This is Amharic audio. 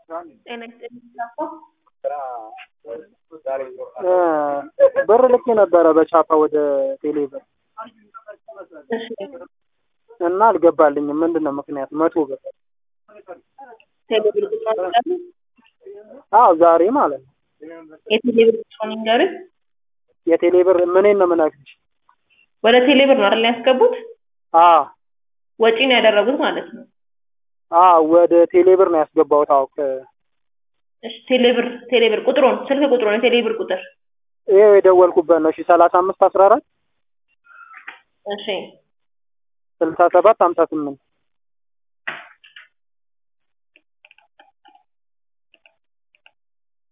ብር ልኬ ነበረ በቻፓ ወደ ቴሌ ብር እና አልገባልኝም። ምንድን ነው ምክንያቱ? መቶ ብር አዎ ዛሬ ማለት ነው። የቴሌ ብር ቁጥሩን ይንገሩኝ። የቴሌ ብር ምኔን ነው የምነግርሽ? ወደ ቴሌ ብር ነው አይደል ያስገቡት? አዎ ወጪ ነው ያደረጉት ማለት ነው። አዎ ወደ ቴሌ ብር ነው ያስገባሁት። አዎ ከ- እሺ ቴሌ ብር ቴሌ ብር ቁጥሩን ስልክ ቁጥሩን የቴሌ ብር ቁጥር ይኸው የደወልኩበት ነው። እሺ ሰላሳ አምስት አስራ አራት እሺ ስልሳ ሰባት ሀምሳ ስምንት